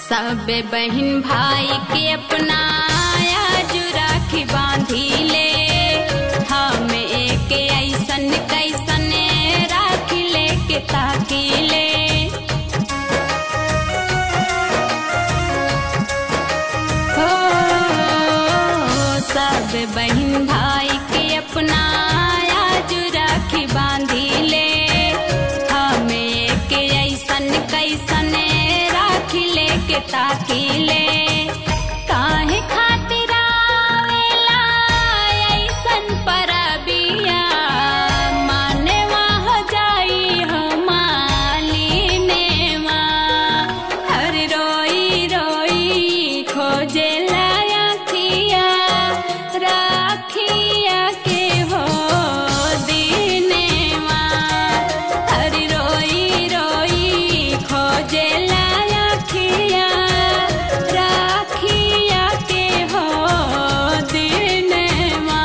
सब बहन भाई के अपना आज राखी बांधी ले हम एक ऐसन कैसन राखी लेके ताकी ले हो सब बहन भाई के अपना आज राखी बांधी ले हम एक ऐसन कैसन राखी लेके ताकी ले काहे खातिर आवेला ऐसन परबिया मानेवा हो जाई हो मालिनेवा हर रोई रोई खोजे लायखिया राखिया के हो दिनेवा हर रोई रोई खोजे लायखिया राखिया के हो दिनेवा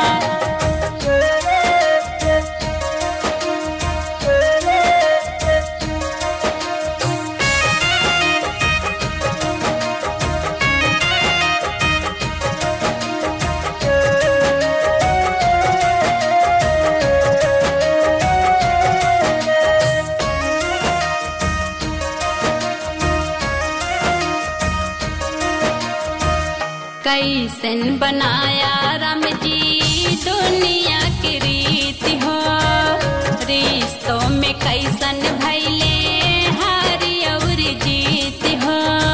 कैसन बनाया राम जी दुनिया की रीति हो रिश्तों में कैसन भैले हारी और जीत हो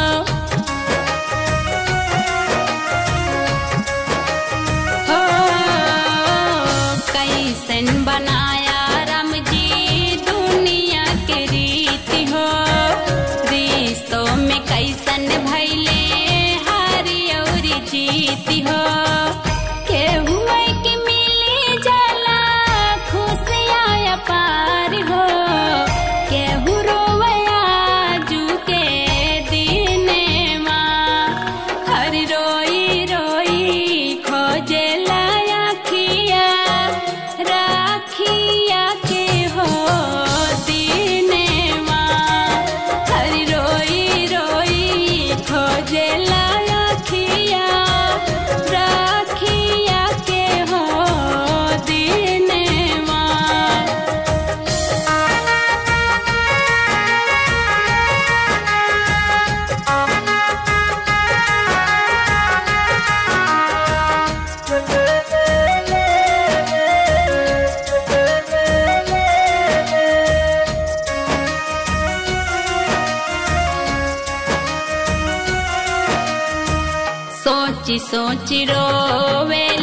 हो कैसन बनाया राम जी दुनिया के रीति हो रिश्तों में कैसन भैले हारी और जीती हो केहू के मिली जाला खुशियाँ पार हो केहू रोवया जू के दिने हर रोई रोई खोजे लायखिया राखिया के हो दिनेवा हर रोई रोई खोजे लायखिया राखिया के हो दिनेवा सोची सोची रोवे